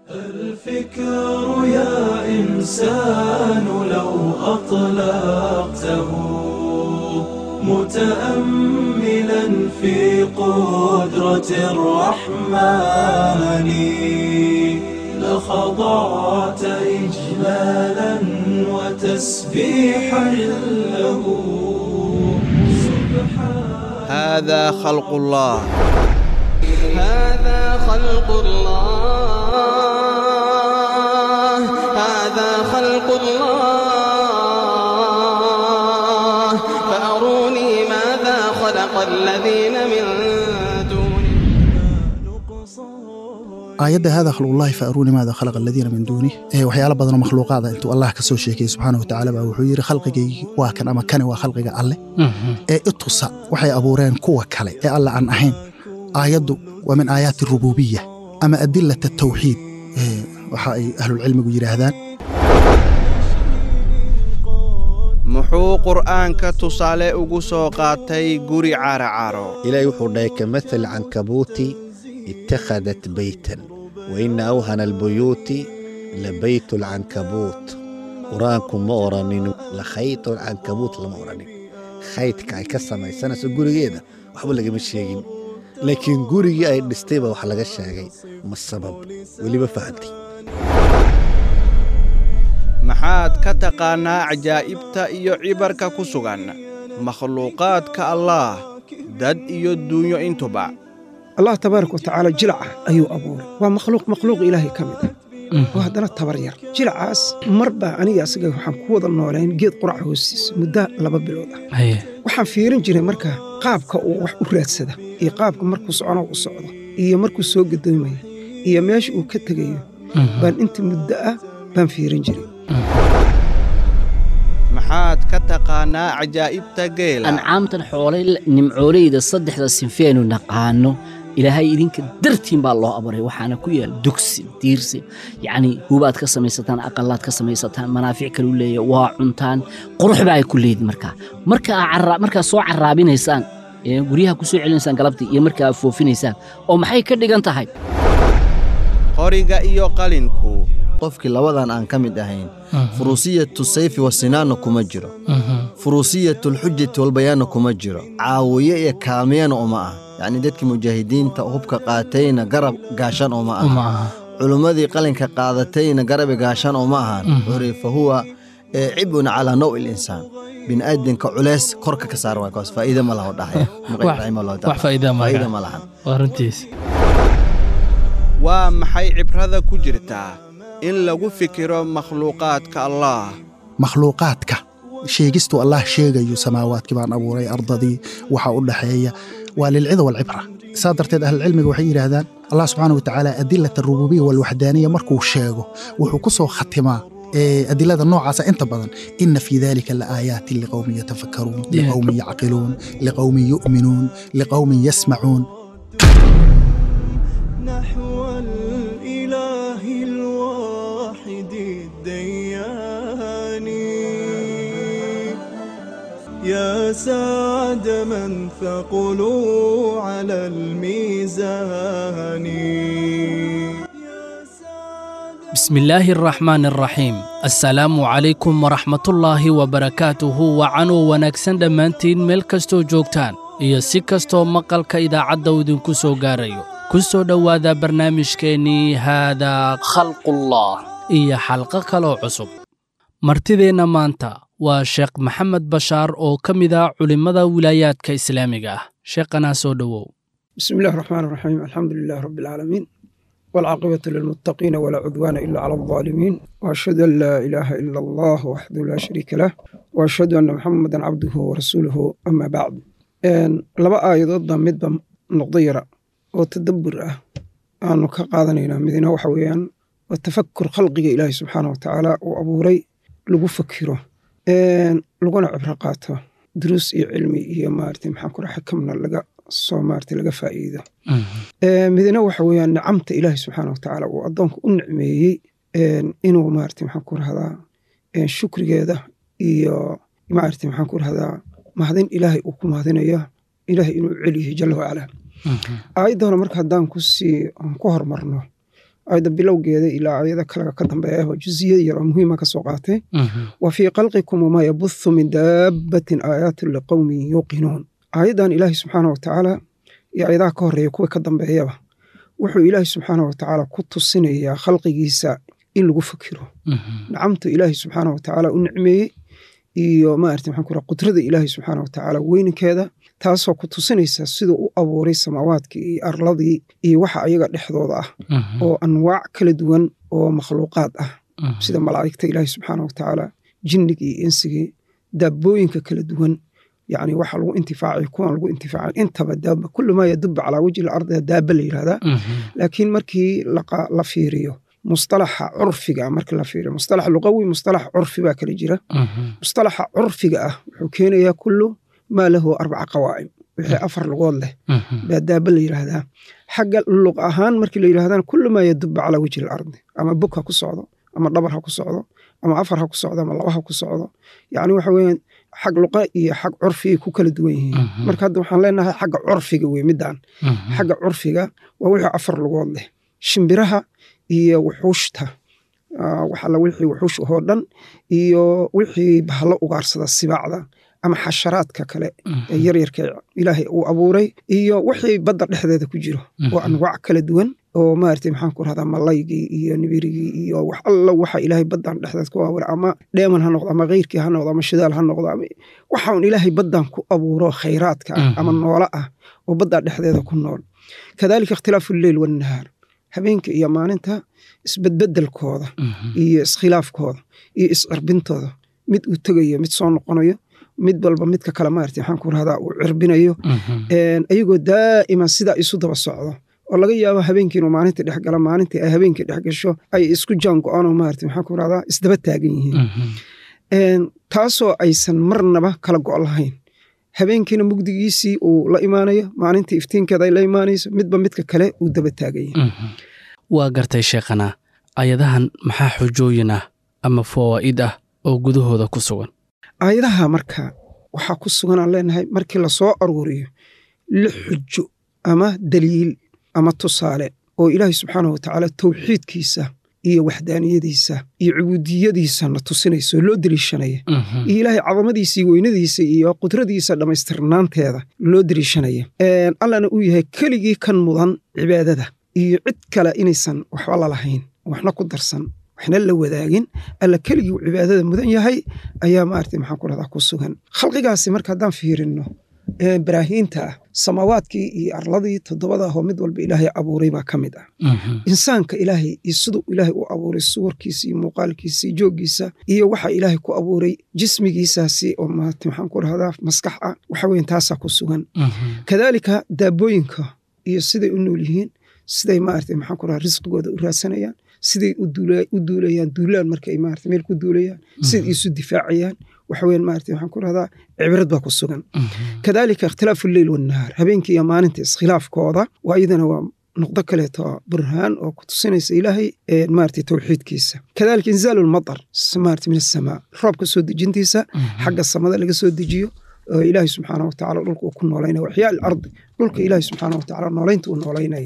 الفكر يا إنسان لو أطلقته متأملا في قدرة الرحمن لخضعت إجلالا وتسبيحا له سبحان هذا خلق الله هذا خلق الله هذا خلق الله فأروني ماذا خلق الذين من دونه aayadda hada khalqullahi fa aruuni maada khalaqa aladiina min duunih ee waxyaala badanoo makhluuqaada intuu allah ka soo sheekayey subxaana wa tacaala baa wuxuu yidhi khalqigaygii waa kan ama kani waa khalqiga alle ee itusa waxay abuureen kuwa kale ee alle aan ahayn aayaddu waa min aayaati rububiya ama adilata tawxiid ee waxa ay ahlulcilmigu yidhaahdaan muxuu qur'aanka tusaale ugu soo qaatay guri caaracaro ilaahay wuxuu dhahay kamathali cankabuuti ittakhadat beytan wa ina awhana albuyuuti labaytu alcankabuut qur-aanku ma odhanin lakhaytu alcankabuut lama odhanin khaydka ay ka samaysanayso gurigeeda waxba lagama sheegin laakiin gurigii ay dhistay baa wax laga sheegay ma sabab weliba fahantay maxaad ka taqaannaa cajaa'ibta iyo cibarka ku sugan makhluuqaadka allaah dad iyo duunyo intuba allah tabaaraka watacaala jilaca ayuu abuuray waa makhluuq makhluuq ilaahay ka mid ah oo haddana tabar yar jilacaas mar baa aniga asaga waxaan ku wada noolayn geed qurac hoostiisa muddo laba bilood ah waxaan fiirin jiray marka qaabka uu wax u raadsada iyo qaabka markuu socono u socdo iyo markuu soo gadoomaya iyo meesha uu ka tegayo baan inta muddo ah baan fiirin jiray maxaad ka taqaannaa cajaa'ibta geela ancaamtan xoolay nimcooleyda saddexda sinfeenu naqaano ilaahay idinka dartiin baa loo abuuray waxaana ku yaal dugsi diirsi yacnii hubaad ka samaysataan aqalaad ka samaysataan manaafic kalu leeya waa cuntaan qurux baa ay ku leedin markaa markaa markaa soo carraabinaysaan ee guryaha ku soo celinaysaan galabtii iyo markaa aad foofinaysaan oo maxay ka dhigan tahay qoriga iyo qalinku qofkii labadan aan ka mid ahayn furusiyatu sayfi wasinaanna kuma jiro furusiyatulxujati walbayaanna kuma jiro caawiye iyo kaalmiyana uma ah yacnii dadkii mujaahidiinta hubka qaatayna garab gaashan uma aha culummadii qalinka qaadatayna garabi gaashan uma ahan xuri fa huwa cibun calaa naw ilinsaan bini'aadanka culeys korka ka saar waay kaas faa'iida ma laho dhahaya faa'iida ma lahan waa maxay cibrada ku jirtaa in lagu fikiro makhluuqaadka allaah makhluuqaadka sheegistuu allah sheegayo samaawaadkii baan abuuray ardadii waxa u dhaxeeya waa lilcida walcibra saa darteed ahlulcilmiga waxay yidhaahdaan allah subxaana watacaala adilat arububiya walwaxdaaniya markuu sheego wuxuu ku soo khatimaa adilada noocaasa inta badan ina fii dalika laaayaatin liqowmin yatafakkaruun liqowmin yacqiluun liqowmin yu'minuun liqowmin yasmacuun نحو الإله الواحد الديان يا سعد من ثقلوا على الميزان بسم الله الرحمن الرحيم السلام عليكم ورحمة الله وبركاته وعنو wanaagsan dhammaantiin meel kastoo joogtaan iyo si kastoo maqalka idaacadda idinku soo gaarayo ku soo dhowaada barnaamijkeennii haadaa khalqullah iyo xalqo kaloo cusub martideenna maanta waa sheekh maxamed bashaar oo ka mid ah culimmada wilaayaadka islaamiga ah sheekhanaa soo dhowow bismi illahi raxmaan raxiim alxamdu lilahi rabbi alcaalamiin waalcaaqibatu lilmuttaqiina walaa cudwaana ila cala aldaalimiin waashhadu an laa ilaaha ila allah waxdahu laa shariika lah waashhadu anna maxamedan cabduhu warasuuluhu ama bacd laba aayadoodba midba noqdo yara oo tadabbur ah aanu ka qaadanaynaa midina waxa weeyaan waa tafakur khalqiga ilaahi subxaana wa tacaala uu abuuray lagu fakiro laguna cibro qaato duruus iyo cilmi iyo maarata maxaan ku raha xakamna laga soo maarata laga faa'iido midina waxa weeyaan nicamta ilaahi subxaana wa tacaala uu addoonka u nicmeeyey inuu maarata maxaan ku rahdaa shukrigeeda iyo maarata maxaan ku rahdaa mahadin ilaahay uu ku mahadinayo ilaahay inuu celiyahay jalla wacala aayadda hore marka haddaan kusii ku hormarno ayadda bilowgeeda ilaa ayada kale ka dambeeya oo juziya yar oo muhiima ka soo qaatay wa fii khalqikum wamaa yabuthu min daabbatin aayaatun liqowmin yuuqinuun aayaddan ilaahi subxaana wa tacaala iyo ayadaha ka horreeya kuwa ka dambeeyaba wuxuu ilaahi subxaana wa tacaala ku tusinayaa khalqigiisa in lagu fakiro nacamtu ilaahi subxaana wa tacaala u nicmeeyey iyo maarata maxaan ku raha qudrada ilaahi subxaana wa tacaala weyninkeeda taasoo ku tusinaysa siduu u abuuray samaawaadkii iyo arladii iyo waxa ayaga dhexdooda ah oo anwaac kala duwan oo makhluuqaad ah sida malaa'igta ilaahi subxaana wa tacaala jinnigii iyo insigii daabbooyinka kala duwan yani waxa lagu intifaacay kuwan lagu intifaacay intaba daaba kullu maa yaduba calaa wajhi lardi daaba la yidhahdaa laakiin markii la fiiriyo mustalaxa curfiga markii la fiiriyo mustalax luqawi mustalax curfi baa kala jira mustalaxa curfiga ah wuxuu keenayaa kullu maa lahu arbaca qawaa'im wixii afar lugood leh baa daaba la yidhaahdaa xagga luq ahaan markii la yidhahdana kullu maa yaduba calaa wajhi lardi ama bog ha ku socdo ama dhabar ha ku socdo ama afar ha ku socdo ama laba ha ku socdo yani waxa weeyaan xag luqa iyo xag curfigay ku kala duwan yihiin marka hadda waxaan leenahay xagga curfiga wey midaan xagga curfiga waa wixii afar lugood leh shimbiraha iyo wuxuushta waxala wixii wuxuush oo dhan iyo wixii bahalo ugaarsada sibaacda ama xasharaadka kale ee yaryarka ilaahay uu abuuray iyo wixii badda dhexdeeda ku jiro oo anwaac kala duwan oo maarata maxaan ku rahdaa malaygii iyo nibirigii iyo wax alla waxa ilaahay baddan dhexdeed ku abuuray ama dheeman ha noqdo ama keyrkii ha noqdo ama shidaal ha noqdo ama waxaun ilaahay baddan ku abuuro khayraadka ah ama noolo ah oo baddaa dhexdeeda ku nool kadalika ikhtilaafu lleyl wannahaar habeenka iyo maalinta isbedbedelkooda iyo iskhilaafkooda iyo iscirbintooda mid uu tegayo mid soo noqonayo mid walba midka kale maarata maxaan ku rahdaa uu cirbinayo ayagoo daa'iman sidaa isu daba socdo oo laga yaabo habeenkii inuu maalintii dhex gala maalintii ay habeenkii dhex gasho ay isku jaan go-aanoo maarata maxaan ku rahdaa isdaba taagan yihiin taasoo aysan marnaba kala go' lahayn habeenkiina mugdigiisii uu la imaanayo maalintii iftiinkeeda ay la imaanayso midba midka kale uu daba taagan yahay waa gartay sheekhana ayadahan maxaa xujooyin ah ama fawaa'id ah oo gudahooda ku sugan aayadaha marka waxaa ku sugan aan leenahay markii lasoo aruuriyo lix xujo ama daliil ama tusaale oo ilaahay subxaanahu watacaala towxiidkiisa iyo waxdaaniyadiisa iyo cubuudiyadiisa na tusinaysa oo loo deliishanaya iyo ilaahay cadamadiisa iyo weynadiisa iyo qudradiisa dhammaystirnaanteeda loo deliishanaya allana uu yahay keligii kan mudan cibaadada iyo cid kale inaysan waxba lalahayn waxna ku darsan waxna la wadaagin alla keligii uu cibaadada mudan yahay ayaa maarata maxaan ku rahdaa ku sugan khalqigaasi marka haddaan fiirinno baraahiinta ah samaawaadkii iyo arladii toddobada ahoo mid walba ilaahay abuuray baa ka mid ah insaanka ilaahay iyo siduu ilaahay u abuuray suwarkiisa iyo muuqaalkiisa iyo jooggiisa iyo waxa ilaahay ku abuuray jismigiisaasi oo maarata maxaan ku rahdaa maskax ah waxa weyan taasaa ku sugan kadaalika daabooyinka iyo siday u nool yihiin siday maarata maxaan ku rahdaa risqigooda u raadsanayaan siday u duulayaan duulaan markay maarata meel ku duulayaan siday isu difaacayaan waxa weyan maarata waxaan ku rahdaa cibrad baa ku sugan kadalika ikhtilaafu lleyl wannahaar habeenkii iyo maalinta iskhilaafkooda waa iyadana waa noqdo kaleeto burhaan oo ku tusinaysa ilaahay maarata towxiidkiisa kadalika inzaalu lmatar maarata min asamaa roobka soo dejintiisa xagga samada laga soo dejiyo oo ilaahay subxaana watacaala dhulka uu ku noolaynaya waxyaa alardi dhulka ilaahay subxaana watacaala noolaynta uu noolaynaya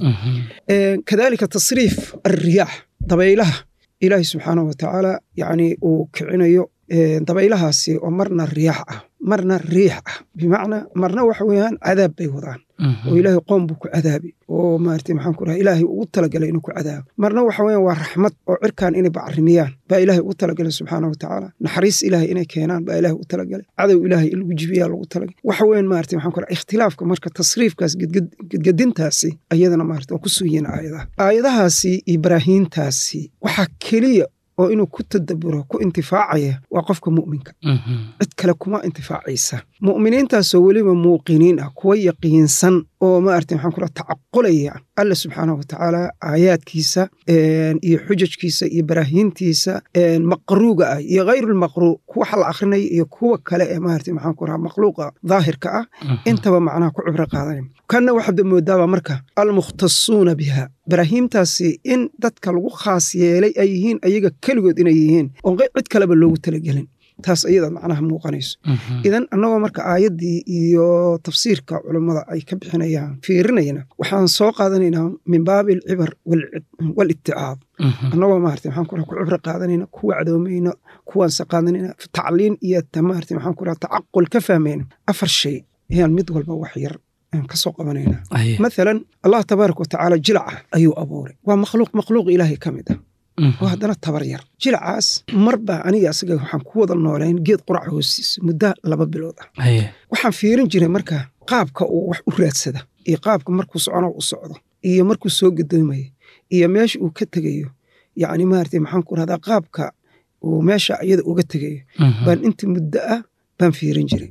kadalika tasriif alriyaax dabaylaha ilaahay subxaana watacaala yani uu kicinayo dabaylahaasi oo marna riyaax ah marna riix ah bimacnaa marna waxa weeyaan cadaab bay wadaan oo ilaahay qoom buu ku cadaabi oo maarata maxaan ku raha ilaahay ugu talagalay inuu ku cadaabo marna waxa weeyaan waa raxmad oo cirkan inay bacrimiyaan baa ilaahay ugu talagalay subxaana watacaala naxariis ilaahay inay keenaan baa ilaahay ugu talagalay cadow ilaahay in lagu jibiyaa lagu talagalay waxa weeyaan maarata maxaan ku raha ikhtilaafka marka tasriifkaas gedgedintaasi ayadana maarata waa ku sugiyin aayadaha aayadahaasi iyo baraahiintaasi waxaa keliya oo inuu ku tadaburo ku intifaacaya waa qofka mu'minka cid kale kuma intifaacaysa mu'miniintaasoo weliba muuqiniin ah kuwa yaqiinsan oo maarata maxaan ku raha tacaqulaya alla subxaanahu watacaala aayaadkiisa iyo xujajkiisa iyo baraahiintiisa maqruuga ah iyo hayrulmaqruu kuwa la akrinaya iyo kuwa kale ee maarata maxaan ku raha makhluuqa daahirka ah intaba macnaha ku cibro qaadanaya kanna waxaad moodaaba marka almukhtasuuna biha baraahiimtaasi in dadka lagu khaas yeelay ay yihiin ayaga keligood inay yihiin oon cid kaleba loogu talagelin taas iyada macnaha muuqanayso idan annagoo marka aayaddii iyo tafsiirka culammada ay ka bixinayaan fiirinayna waxaan soo qaadanaynaa min baabi alcibar walitticaad annagoo maarata maxaan kura ku cibro qaadanayna ku wacdoomayna kuwaanse qaadanayna tacliin iyo maarata maxaan kura tacaqul ka fahmayna afar shay ayaan mid walba wax yar ka soo qabanayna maalan allah tabaaraka watacaala jilaca ayuu abuuray waa makhluuq makhluuq ilaahay ka mid ah oo haddana tabar yar jilacaas marba aniga asaga waxaan ku wada noolayn geed quraca hoostiisa muddo laba bilood ah waxaan fiirin jiray marka qaabka uu wax u raadsada iyo qaabka markuu socono u socdo iyo markuu soo gadoomayo iyo meesha uu ka tegayo yacni maarata maxaan ku rahdaa qaabka uu meesha iyada uga tegayo baan inta muddo ah baan fiirin jiray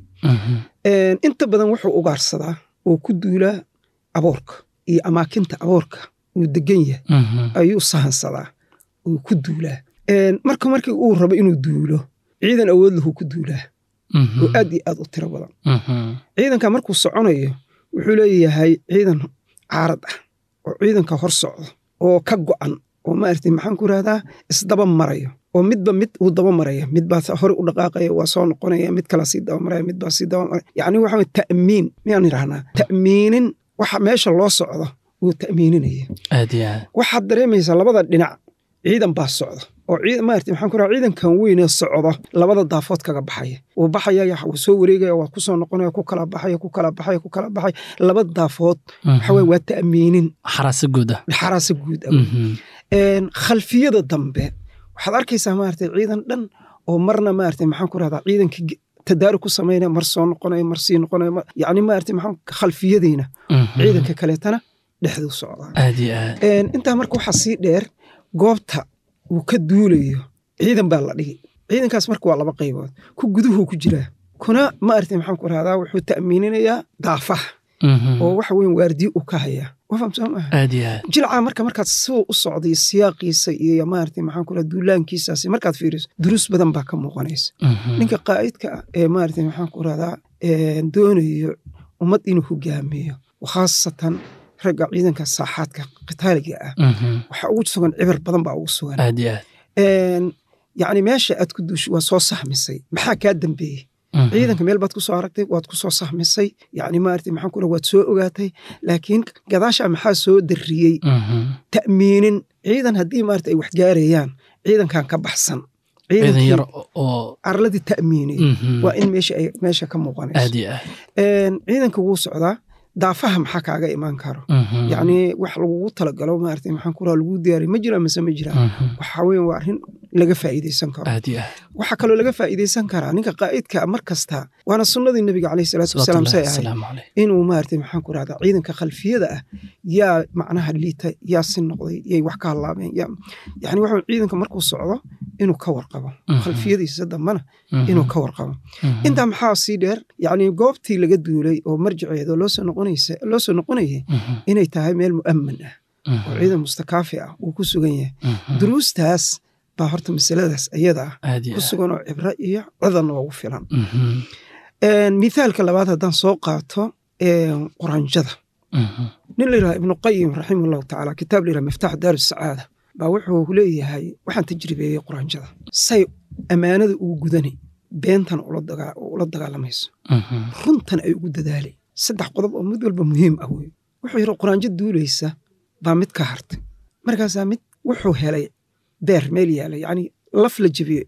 inta badan wuxuu ugaarsadaa oo ku duulaa aboorka iyo amaakinta aboorka uu degan yahay ayuu sahansadaa uu ku duulaa marka markii uu rabo inuu duulo ciidan awood lahu ku duulaa oo aad iyo aad u tiro badan ciidanka markuu soconayo wuxuu leeyahay ciidan caarad ah oo ciidanka hor socdo oo ka go'an oo maarata maxaan ku rahdaa isdaba marayo oo midba mid uu daba maraya midbaa hore u dhaqaaqaya waa soo noqonaya mid kala sii daba maraya midbaa sii daba maraya yacni waxa weye ta'miin miyaan idhahnaa ta'miinin waxa meesha loo socdo wuu ta'miininaya aad iyo aad waxaad dareemaysaa labada dhinac ciidan baa socda oo maarata maxaan ku raha ciidankan weynee socdo labada daafood kaga baxaya wuu baxaya wuu soo wareegaya waa ku soo noqonaya ku kala baxaya ku kala baxaya ku kala baxaya laba daafood waxa weye waa ta'miinin xaraasa guud ah xaraasa guud ah khalfiyada dambe waxaad arkaysaa maarata ciidan dhan oo marna maarata maxaan ku rahdaa ciidanka tadaarug ku samaynaya mar soo noqonaya mar sii noqonaya yacni maarata maxaan khalfiyadiina ciidanka kaleetana dhexduu socdaa aad iyo aad intaa marka waxaa sii dheer goobta uu ka duulayo ciidan baa la dhigi ciidankaas marka waa laba qaybood ku guduhuu ku jiraa kuna maarata maxaan ku rahdaa wuxuu ta'miininayaa daafaha oo waxa weyn waardiye uu ka hayaa waa fahamsan maaha aad iyo aad jilca marka markaad siduu u socday siyaaqiisa iyo maarata maxaan ku rahdaa duulaankiisaasi markaad fiiriso duruus badan baa ka muuqanaysa ninka qaa'idka ah ee maarata maxaan ku rahdaa doonayo ummad inuu hogaamiyo khaasatan ragga ciidanka saaxaadka qitaaliga ah waxaa ugu sugan cibar badan baa ugu sugan aad iyo aad yacni meesha aad ku duushay waa soo sahmisay maxaa kaa dambeeyey ciidanka meel baad ku soo aragtay waad ku soo sahmisay yacni maarata maxaan ku waad soo ogaatay laakiin gadaasha maxaa soo darriyey ta'miinin ciidan haddii maarata ay wax gaarayaan ciidankan ka baxsan ciidan yar oo arladii ta'miiniyey waa in meesha ay meesha ka muuqanayso aad iyo aad ciidanka wuu socdaa daafaha maxaa kaaga imaan karo yacni wax lagugu talagalo maarata maxaan ku raha lagu diyaariy ma jiraan mise ma jiraan waxa weeye waa arrin laga faa'iidaysan karo aad iyo aad waxaa kaloo laga faa'iidaysan karaa ninka qaa'idka mar kasta waana sunnadii nebiga caleyhi salaatu wasalaam say ahayd salaamu caleyh inuu maarata maxaan ku rahdaa ciidanka khalfiyada ah yaa macnaha liita yaa si noqday yay wax ka hallaabeen yaa yacni waxa ciidanka markuu socdo inuu ka warqabo khalfiyadiisa dambana inuu ka warqabo intaa maxaa sii dheer yacni goobtii laga duulay oo marjaceeda loo soo noqonaysa loo soo noqonayay inay tahay meel mu'aman ah oo ciidan mustakaafi ah uu ku sugan yahay duruustaas baa horta masaladaas iyada ah aad iyo ku aad sugan oo cibro iyo cidan ugu filan Mhm, mithaalka labaad haddaan soo qaato quranjada mhm, nin la yidhaha ibnu qayim raximahullahu tacaala kitaab la yidhaha miftaax daaru sacaada baa wuxuu leeyahay waxaan tajribeeyey quranjada say ammaanada ugu gudani beentan ula dagaa- ula dagaalamayso mhm, runtan ay ugu dadaalay saddex qodob oo mid walba muhiim ah wey wuxuu yidhi quraanjo duulaysa baa mid ka hartay markaasaa mid wuxuu helay beer meel yaala yacni laf la jebiyey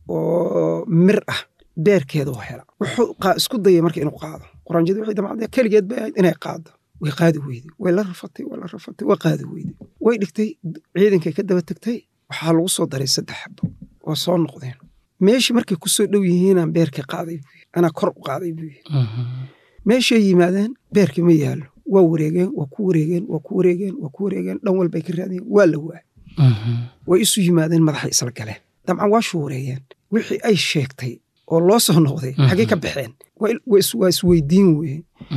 oo mir ah beerkeeduu hela wuxuu qaa- isku dayay marka inuu qaado quraanjadii waxay damacday keligeed bay ahayd inay qaado way qaadi weyday way la rafatay way la rafatay way qaadi weyday way dhigtay ciidankay ka daba tegtay waxaa lagu soo daray saddex xabo waa soo noqdeen meeshii markay ku soo dhow yihiinaan beerkii qaaday buu yidhi anaa kor u qaaday buu yidhi mhm. meeshay yimaadeen beerkii ma yaallo waa wareegeen waa ku wareegeen waa ku wareegeen waa ku wareegeen dhan walbay ka raadiyeen waa la waay Mhm, way isu yimaadeen madaxay isla galeen dabcan waa shuureeyeen wixii ay sheegtay oo loo soo noqday Mhm. xaggee ka baxeen Waa il- waa is- waa isweydiin weye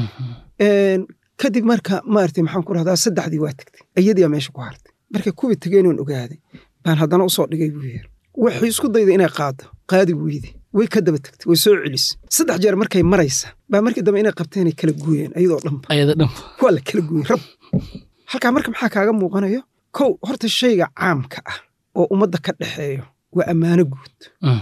mhm. kadib marka maaragtay maxaan ku rahdaa saddexdii waa tagtay iyadiyaa meesha ku hartay markay kuwii tageenoon ogaaday baan haddana usoo dhigay buu yiri waxay isku dayday inay qaado qaadi weyde way ka daba tagtay way soo celisay saddex jeer markay maraysa baa markii dambe inay qabteenay kala gooyeen ayadoo dhanba ayada dhan waa la kala gooyey rab halkaa marka maxaa kaaga muuqanayo kow horta shayga caamka ah oo ummadda ka dhexeeyo waa ammaano guud Mhm,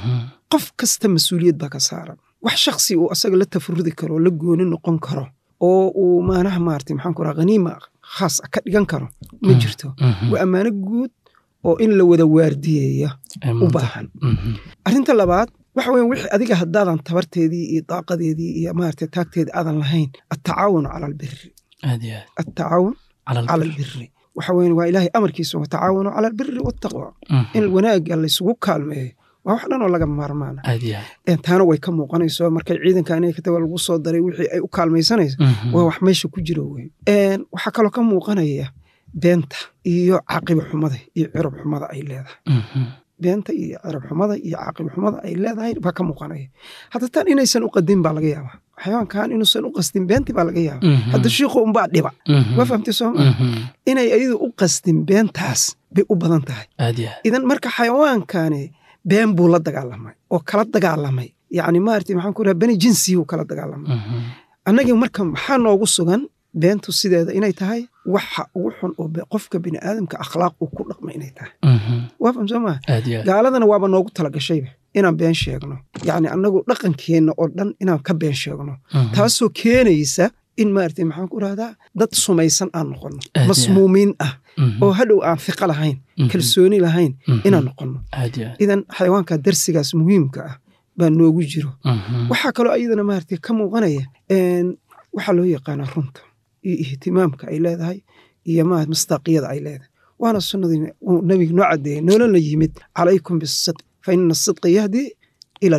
qof kasta mas-uuliyad baa ka saaran wax shaksi uu asaga la tafarudi karo la gooni noqon karo oo uu maanaha maarata maxaan ku raha haniima khaas ah ka dhigan karo ma jirto waa ammaano guud oo in la wada waardiyeeya u baahan arrinta labaad waxa weyan wixii adiga haddaadan tabarteedii iyo daaqadeedii iyo maarata taagteedii aadan lahayn attacaawun cala albiri attacaawun cala albiri waxa weyan waa ilaahay amarkiisa watacaawanu cala albiri wattaqwa in wanaagga laysugu kaalmeeyo waa wax dhan oo laga maarmaana taana way ka muuqanayso markay ciidanka inay kataga lagu soo daray wixii ay u kaalmaysanayso waa wax meesha ku jiro wey waxaa kaloo ka muuqanaya beenta iyo caaqiba xumada iyo cirab xumada ay leedahay beenta iyo cirab xumada iyo caaqiba xumada ay leedahay baa ka muuqanaya hadda tan inaysan u qadin baa laga yaabaa xayawaankan inuusan u qastin beenti baa laga yaaba hadda shiikhu unbaa dhiba waa fahamtay sooma inay ayadu u qastin beentaas bay u badan tahay idan marka xayawaankani been buu la dagaalamay oo kala dagaalamay yacni maarata maxaan ku raha bani jinsiyuu kala dagaalamay annagii marka maxaa noogu sugan beentu sideeda inay tahay waxa ugu xun oo qofka bini aadamka akhlaaq uu ku dhaqma inay tahay waa faham soo maa gaaladana waaba noogu talagashayba inaan been sheegno yacni annagu dhaqankeenna oo dhan inaan ka been sheegno taasoo keenaysa in maarata maxaan ku rahdaa dad sumaysan aan noqonno masmuumiin ah oo hadhow aan fiqo lahayn kalsooni lahayn inaan noqonno idan xayawaanka darsigaas muhiimka ah baa noogu jiro waxaa kaloo iyadana maarata ka muuqanaya waxaa loo yaqaanaa runta iyo ihtimaamka ay leedahay iyo ma mastaaqiyada ay leedahay waana sunnadii nabiga noo cadeeyey noolana yimid calaykum bisidq fa ina asidqa yahdi ila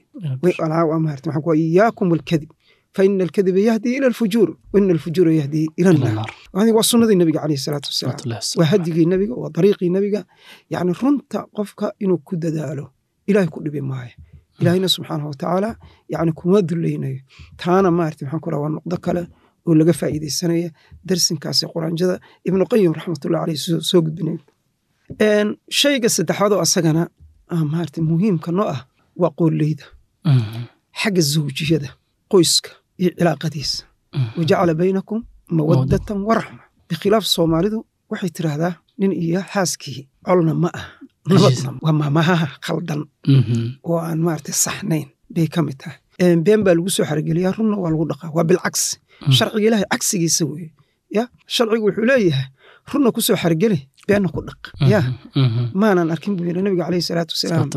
albiri iyaakum alkadib faina alkadiba yahdi ila alfujuur waina alfujuura yahdi ila annaar waa sunnadii nabiga caleyhi salaatu wasalaam waa hadigii nabiga waa dariiqii nabiga yacni runta qofka inuu ku dadaalo ilaahay ku dhibi maayo ilaahayna subxaanahu watacaala yacni kuma dulaynayo taana maarata maxaan ku raha waa noqdo kale oo laga faa'iidaysanaya darsinkaasi quraanjada ibnu qayim raxmatullahi caleyh soo gudbinay shayga saddexaad oo asagana maarata muhiimka noo ah waa qooleyda xagga zawjiyada qoyska iyo cilaaqadiisa wajacala baynakum mawaddatan waraxma bikhilaaf soomaalidu waxay tiraahdaa nin iyo xaaskii colna ma ah nabadna waa maamahaha khaldan oo aan maarata saxnayn bay ka mid tahay been baa lagu soo xargeliyaa runna waa lagu dhaqaa waa bilcagsi sharciga ilaahay cagsigiisa weeye ya sharcigu wuxuu leeyahay runna ku soo xargeli beenna ku dhaq ya maanan arkin buu yidhi nabiga caleyhi salaatu wasalaam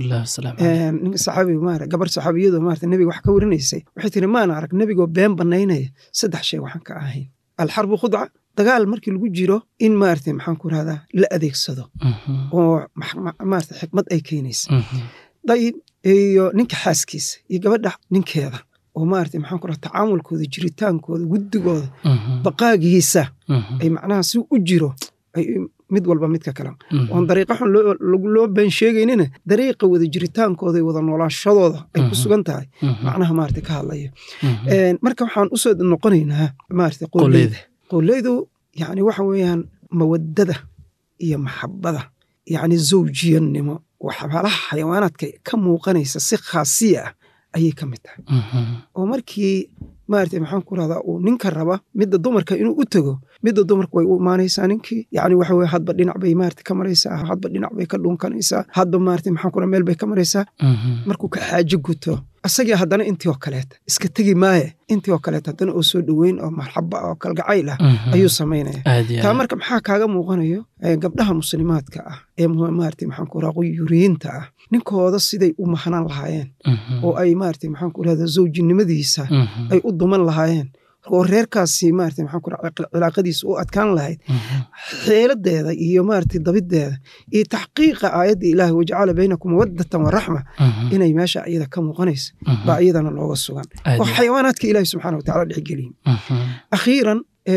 ninka saxaabi maara gabar saxaabiyadoo maarata nebiga wax ka warinaysay waxay tiri maana arag nebigoo been banaynaya saddex shay waxaan ka ahayn alxarbu khudca dagaal markii lagu jiro in maarata maxaan ku rahdaa la adeegsado oo maarata xikmad ay keenaysa dayib iyo ninka xaaskiisa iyo gabadha ninkeeda oo maarata maxaan ku raha tacaamulkooda jiritaankooda guddigooda baqaagiisa ay macnaha si u jiro ay mid walba midka kale oon dariiqa xun loo been sheegaynina dariiqa wada jiritaankooda iyo wada noolaashadooda ay ku sugan tahay macnaha maarata ka hadlaya marka waxaan usoo noqonaynaa maarata qoleyda qoleydu yacni waxa weeyaan mawaddada iyo maxabada yacni zawjiyanimo waxyaalaha xayawaanaadka ka muuqanaysa si khaasiya ah ayay ka mid tahay oo markii maarata maxaan ku rahdaa uu ninka raba midda dumarka inuu u tego midda dumarka way u imaanaysaa ninkii yacni waxa weye hadba dhinac bay maarata ka maraysaa hadba dhinac bay ka dhunkanaysaa hadba maarata maxaan ku raha meel bay ka maraysaa markuu ka xaajo guto asagii haddana intii oo kaleeta iska tegi maaye intii oo kaleeta haddana oo soo dhoweyn oo marxaba oo kalgacayl ah ayuu samaynaya taa marka maxaa kaaga muuqanayo gabdhaha muslimaadka ah ee maarata maxaan ku raha quyuriyiinta ah ninkooda siday u mahanaan lahaayeen oo ay maarata maxaan ku rahda zawjinimadiisa ay u duman lahaayeen oo reerkaasi maarata maxaan ku raha cilaaqadiisa u adkaan lahayd xeeladeeda iyo maarata dabideeda iyo taxqiiqa aayadda ilaahi wajacala baynakum mawaddatan waraxma inay meesha iyada ka muuqanaysa baa iyadana looga sugan oo xayawaanaadka ilaahi subxaana watacala dhexgeliyin akhiiran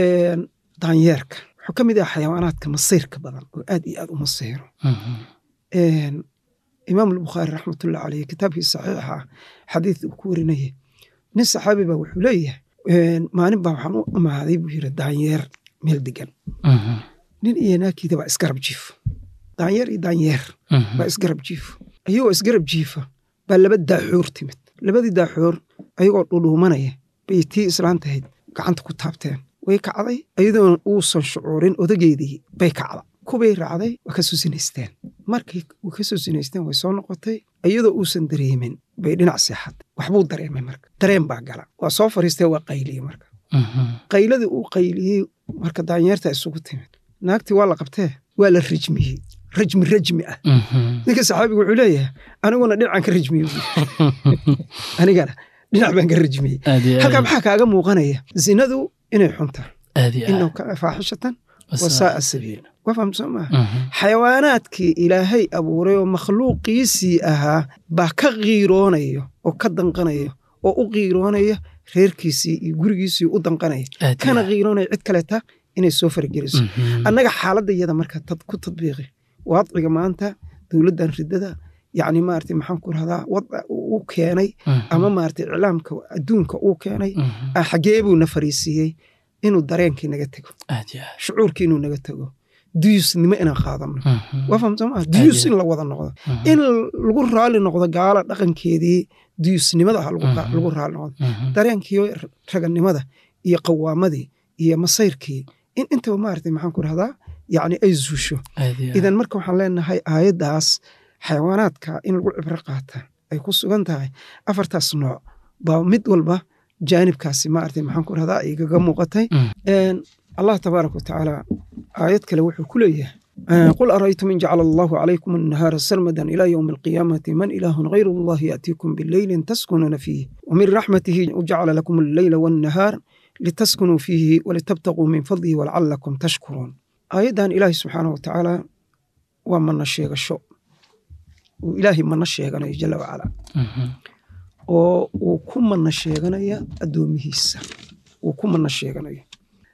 daanyeerka wuxuu ka mid ah xayawaanaadka masiirka badan oo aad iyo aad u masiiro imaam albukhaari raxmatullah caleyh kitaabkii saxiixa xadiid uu ku warinaya nin saxaabi baa wuxuu leeyahay maalin baa waxaan u imaaday buu yiri daanyeer meel degan nin iyo naakiida baa isgarab jiifo daanyeer iyo daanyeer baa isgarab jiifo ayagoo isgarab jiifa baa laba daaxoor timid labadii daaxoor ayagoo dhudhuumanaya bay tii islaantahayd gacanta ku taabteen way kacday ayadoon uusan shucuurin odageedii bay kacda kubay raacday waa ka susinaysteen markay uu ka soo sinaysteen way soo noqotay iyadoo uusan dareemin bay dhinac seexatay waxbuu dareemay marka dareen baa gala waa soo fariistee waa qayliyey marka qayladii uu qayliyey marka daanyeerta isugu timid naagtii waa la qabtee waa la rajmiyey rajmi rajmi ah ninka saxaabiga wuxuu leeyahay aniguna dhinacaan ka rajmiyey anigana dhinac baan ka rajmiyey halkaa maxaa kaaga muuqanaya zinadu inay xunta inahu kana faaxishatan wasaaa sabiil waa fahamsan maaha xayawaanaadkii ilaahay abuuray oo makhluuqiisii ahaa baa ka qiiroonayo oo ka danqanaya oo u qiiroonaya reerkiisii iyo gurigiisii u danqanaya kana qiiroonaya cid kaleeta inay soo fargeliso annaga xaaladda iyada marka ku tadbiiqi waadciga maanta dowladdan riddada yacni maarata maxaan ku rahdaa wadca uu keenay ama maarata iclaamka adduunka uu keenay xaggee buu na fariisiiyey inuu dareenkii naga tego shucuurkii inuu naga tego duyusnimo inaan qaadano waa fahamsan maa duyus in la wada noqdo in lagu raali noqdo gaala dhaqankeedii duyusnimada ah lagu raali noqdo dareenkii raganimada iyo qawaamadii iyo masayrkii in intaba maarata maxaan ku rahdaa yacni ay zuusho idan marka waxaan leenahay aayaddaas xayawaanaadka in lagu cibro qaata ay ku sugan tahay afartaas nooc baa mid walba jaanibkaasi maarata maxaan ku rahdaa igaga muuqatay allah tabaaraka watacaala aayad kale wuxuu ku leeyahay قل أرأيتم إن جعل الله عليكم النهار سرمدا إلى يوم القيامة من إله غير الله يأتيكم بالليل تسكنون فيه ومن رحمته جعل لكم الليل والنهار لتسكنوا فيه ولتبتغوا من فضله ولعلكم تشكرون آيدان إلهي سبحانه وتعالى ومن الشيخ الشو وإلهي من الشيخ جل وعلا oo uu ku mana sheeganaya addoomihiisa uu ku mana sheeganaya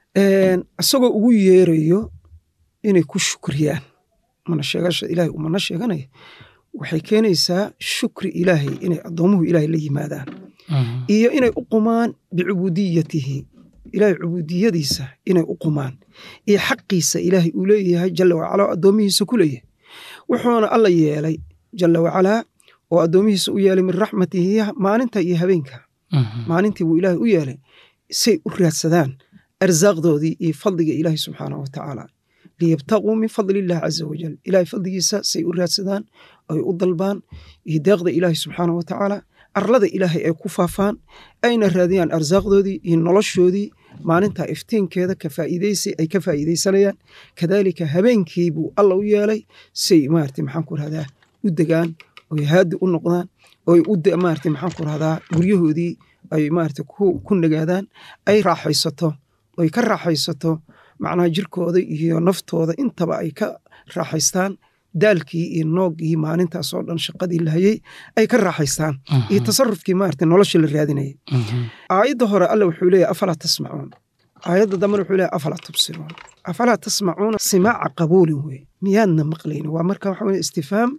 isagoo ugu yeerayo inay ku shukriyaan mana sheegasha ilaahay uu mana sheeganaya waxay keenaysaa shukri ilaahay inay addoomuhu ilaahay la yimaadaan iyo inay u qumaan bicubudiyatihi ilaahay cubudiyadiisa inay u qumaan iyo xaqiisa ilaahay uu leeyahay jalla wacala oo addoomihiisa ku leeyahay wuxuuna alla yeelay jalla wacalaa oo addoomihiisa u yeelay min raxmatihi maalinta iyo habeenka maalintii buu ilaahay u yeelay say u raadsadaan arsaaqdoodii iyo fadliga ilaahay subxaanahu watacaala liyabtaquu min fadli illahi caza wajal ilahay fadligiisa say u raadsadaan ay u dalbaan iyo deeqda ilaahay subxaanahu watacaala arlada ilaahay ay ku faafaan ayna raadiyaan arsaaqdoodii iyo noloshoodii maalinta iftiinkeeda ka faa'iidaysi ay ka faa'iidaysanayaan kadaalika habeenkii buu alla u yeelay say maarata maxaan ku rahdaa u degaan oy haadi u noqdaan oy u maarata maxaan ku rahdaa guryahoodii ay maarata ku nagaadaan ay raaxaysato oy ka raaxaysato macnaha jirkooda iyo naftooda intaba ay ka raaxaystaan daalkii iyo nooggii maalintaasoo dhan shaqadii lahayey ay ka raaxaystaan iyo tasarufkii maarata nolosha la raadinayay aayadda hore alle wuxuu leeyahy afalaa tasmacuun aayadda dambena wuxuu leeyahy afalaa tubsiruun afalaa tasmacuuna simaaca qabuulin weye miyaadna maqlayni waa marka waxa weye istifhaam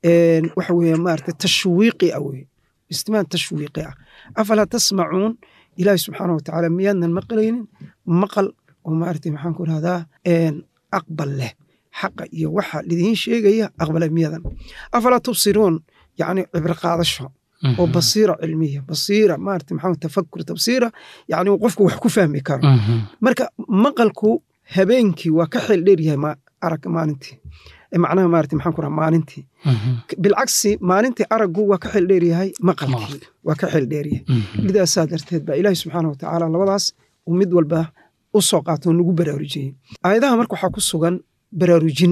waxa weye maarata tashwiiqi ah weye istifhaam tashwiiqi ah afalaa tasmacuun ilaahi subxaana watacaala miyaadnan maqlaynin maqal oo maarata maxaan ku rahdaa aqbal leh xaqa iyo waxa lidiin sheegaya aqbala miyadan afalaa tubsiruun yacni cibro qaadasho oo basiira cilmiya basiira maarata maxaa tafakur tabsiira yacni qofku wax ku fahmi karo marka maqalku habeenkii waa ka xeel dheer yahay arag maalintii macnaha maarata maxaan ku raha maalintii bilcagsi maalintii araggu waa ka xeel dheer yahay maqalkii waa ka xeel dheer yahay lidaasaa darteed baa ilaahi subxaana watacaala labadaas uu mid walba u soo qaato nagu baraarujiyey aayadaha marka waxaa ku sugan baraarujin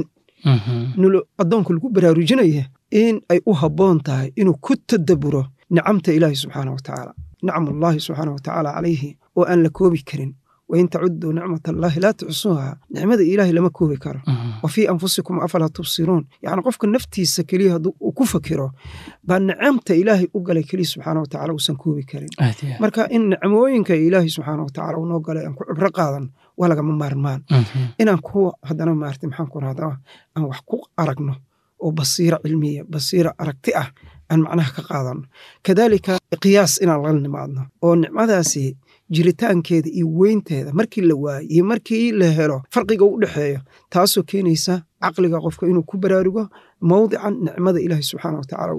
addoonku lagu baraarujinaya in ay u habboon tahay inuu ku tadaburo nicamta ilaahi subxaana watacaala nicmullaahi subxaana watacaala calayhi oo aan la koobi karin wain tacuduu nicmat allaahi laa tuxsuuha nicmada ilaahay lama koobi karo wa fii anfusikum afalaa tubsiruun yacni qofka naftiisa keliya hadduu uu ku fakiro baa nicamta ilaahay u galay keliya subxaana watacaala uusan koobi karin marka in nicmooyinka ilaahay subxaana watacaala unoo galay aan ku cibro qaadan waa lagama maarmaan inaan ku haddana maarata maxaan ku rahdaa aan wax ku aragno oo basiira cilmiya basiira aragti ah aan macnaha ka qaadano kadaalika qiyaas inaan la nimaadno oo nicmadaasi jiritaankeeda iyo weynteeda markii la waayo iyo markii la helo farqiga u dhexeeyo taasoo keenaysa caqliga qofka inuu ku baraarugo mawdican nicmada ilaahi subxaana watacaala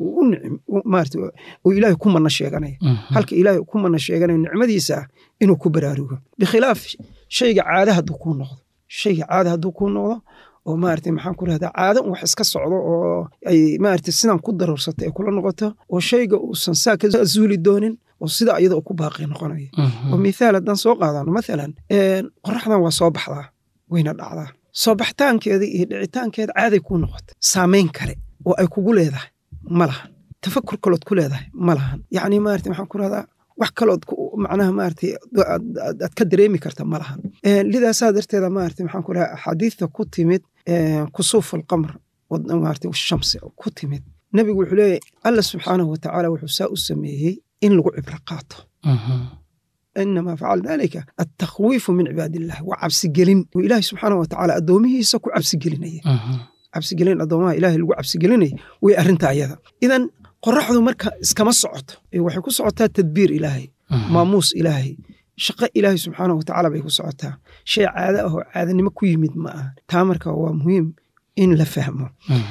uu ilaahay ku mana sheeganaya halka ilaahay ku mana sheeganaya nicmadiisa ah inuu ku baraarugo bikhilaaf shayga caada hadduu kuu noqdo shayga caada hadduu kuu noqdo oo maaragtay maxaan ku rahdaa caado un wax iska socdo oo ay maaragtay sidan ku daruursatay ay kula noqoto oo shayga uusan saa ka zuuli doonin oo sida iyada uu ku baaqi noqonayo oo mithaal haddaan soo qaadano mathalan qoraxdan waa soo baxdaa wayna dhacdaa soo baxtaankeeda iyo dhicitaankeeda caaday kuu noqotay saamayn kale oo ay kugu leedahay ma lahan tafakur kalood ku leedahay ma lahan yacni maaragtay maxaan ku rahdaa wax kalood macnaha maaragtay aad ka dareemi karta ma lahan lidaasaa darteeda maaragtay maxaan ku rahaa axaadiidta ku timid kusuuf alqamr maaragtay shamsi ku timid nebigu wuxuu leeyahy alla subxaanahu watacaala wuxuu saa u sameeyey in lagu cibro qaato inamaa facala dalika altakhwiifu min cibaadillahi waa cabsigelin oo ilaahi subxaanahu watacaala addoomihiisa ku cabsigelinaya cabsigelin addoomaha ilaahay lagu cabsigelinaya way arrinta ayada idan qoraxdu marka iskama socoto waxay ku socotaa tadbiir ilaahay maamuus ilaahay shaqo ilaahay subxaanahu watacaala bay ku socotaa shay caado ah oo caadanimo ku yimid ma aha taa marka waa muhiim in la fahmo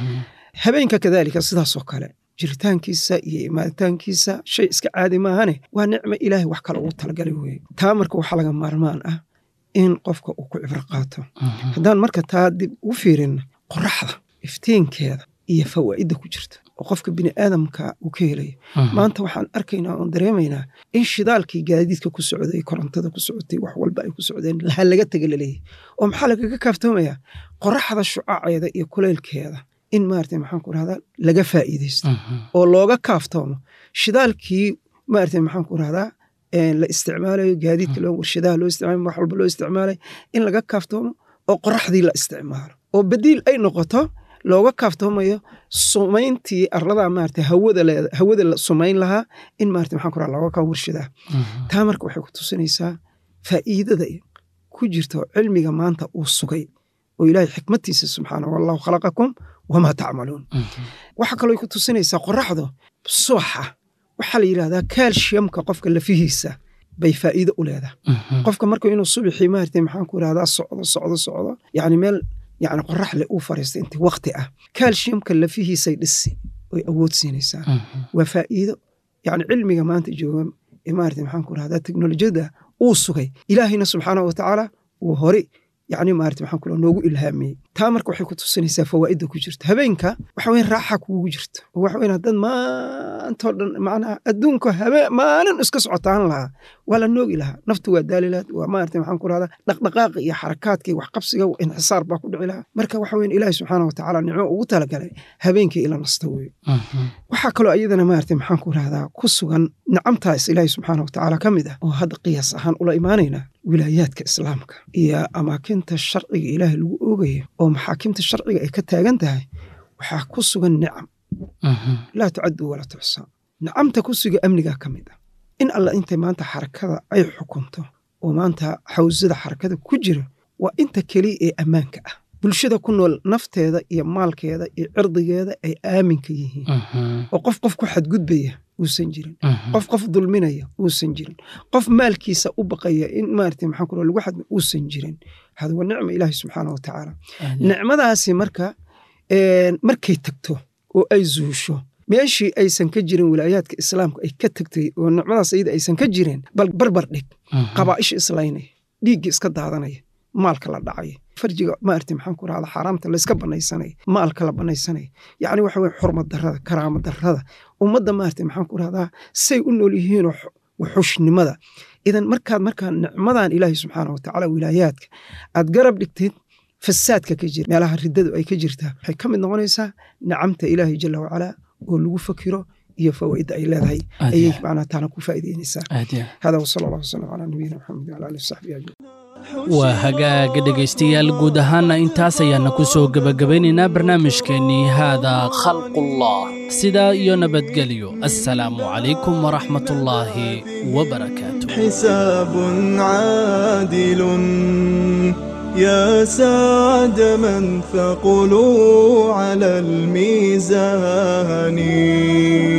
habeenka kadaalika sidaasoo kale jiritaankiisa iyo imaaditaankiisa shay iska caadi maahane waa nicmo ilaahay wax kale ugu talagalay weye taa marka waxaa laga maarmaan ah in qofka uu ku cibro qaato haddaan marka taa dib u fiirinna qoraxda iftiinkeeda iyo fawaa'idda ku jirta oo qofka bini aadamka uu ka helayo maanta waxaan arkaynaa oon dareemaynaa in shidaalkii gaadiidka ku socday korontada ku socotay wax walba ay ku socdeen ha laga tega laleeyahy oo maxaa lagaga kaaftoomayaa qoraxda shucaaceeda iyo kuleylkeeda in maarata maxaan ku rahdaa laga faa'iidaysto oo looga kaaftoomo shidaalkii maarata maxaan ku rahdaa la isticmaalayo gaadiidka loo warshadaha loo isticmaalayo wax walba loo isticmaalayo in laga kaaftoomo oo qoraxdii la isticmaalo oo badiil ay noqoto looga kaaftoomayo sumayntii arlada maarata hawada leeda hawada la sumayn lahaa in maarata maxaan ku rahdaa looga kaa warshadaha taa marka waxay ku tusinaysaa faa'iidada ku jirta oo cilmiga maanta uu sugay oo ilaahay xikmatiisa subxaanahu wallahu khalaqakum wamaa tacmaluun waxaa kaloo ku tusinaysaa qoraxdu subaxa waxaa la yidhahdaa kaalshiyamka qofka lafihiisa bay faa'iido u leedahay qofka marka inuu subaxii maarata maxaan ku irahdaa socdo socdo socdo yacni meel yacni qorax leh uu fariistay intii waqti ah kaalshiyamka lafihiisay dhisi oy awood siinaysaa waa faa'iido yacni cilmiga maanta jooga ee maarata maxaan ku irahdaa teknolojiyadda uu sugay ilaahayna subxaanahu watacaala uu hore yacni maarata maxaan ku noogu ilhaamiyey taa marka waxay ku tusinaysaa fawaa'idda ku jirta habeenka waxa weyn raaxa kugu jirta oo waxa weyn haddaad maantoo dhan macnaha adduunka habeen maalin iska socotaan lahaa waa la noogi lahaa naftu waa daali lahaad waa maarata maxaan ku rahdaa dhaqdhaqaaqa iyo xarakaadka iyo waxqabsiga inxisaar baa ku dhici lahaa marka waxa weyn ilaahi subxaana watacaala nicmo ugu talagalay habeenkii ila nasta weeye waxaa kaloo iyadana maarata maxaan ku rahdaa ku sugan nicamtaas ilaahi subxaana watacaala ka mid ah oo hadda qiyaas ahaan ula imaanaynaa wilaayaadka islaamka iyo amaakinta sharciga ilaahay lagu oogayo oo maxaakimta sharciga ay ka taagan tahay waxaa ku sugan nicam laa tucaddu walaa tuxsaa nicamta ku suga amnigaa ka mid ah in alla intay maanta xarakada ay xukunto oo maanta xawsada xarakada ku jira waa inta keliya ee ammaanka ah bulshada ku nool nafteeda iyo maalkeeda iyo cirdigeeda ay aaminka yihiin oo qof qof ku xadgudbaya uusan jirin qof qof dulminaya uusan jirin qof maalkiisa u baqaya in maarata maxaan ku lagu xadmi uusan jirin hada waa nicma ilaahi subxaana wa tacaala nicmadaasi marka markay tagto oo ay zuusho meeshii aysan ka jirin wilaayaadka islaamka ay ka tagtay oo nicmadaas iyada aysan ka jirin bal barbar dhig qabaa'isha islaynaya dhiiggii iska daadanaya maalka la dhacaya farjiga maarata maxaan ku rahda xaaraamta layska banaysanaya maalka la banaysanaya yacni waxa weye xurmad darrada karaama darrada ummadda maarata maxaan ku rahdaa say u nool yihiinoo waxushnimada idan markaad markaa nicmadan ilaahi subxaana watacaala wilaayaadka aad garab dhigtid fasaadka ka jira meelaha riddadu ay ka jirtaa waxay ka mid noqonaysaa nicamta ilaahi jala wacalaa oo lagu fakiro iyo fawaa'idda ay leedahay ayay macnaa taana ku faa'iideynaysaa hada wasala allah wasalam calaa nabiyina maxamed wala alihi wasaxbihi ajmaciin waa hagaaga dhegaystayaal guud ahaanna intaas ayaana ku soo gebagabaynaynaa barnaamijkeennii haadaa khalqullah sidaa iyo nabadgelyo assalaamu calaykum waraxmatullaahi wabarakaatu حساب عادل يا سعد من ثقلوا على الميزان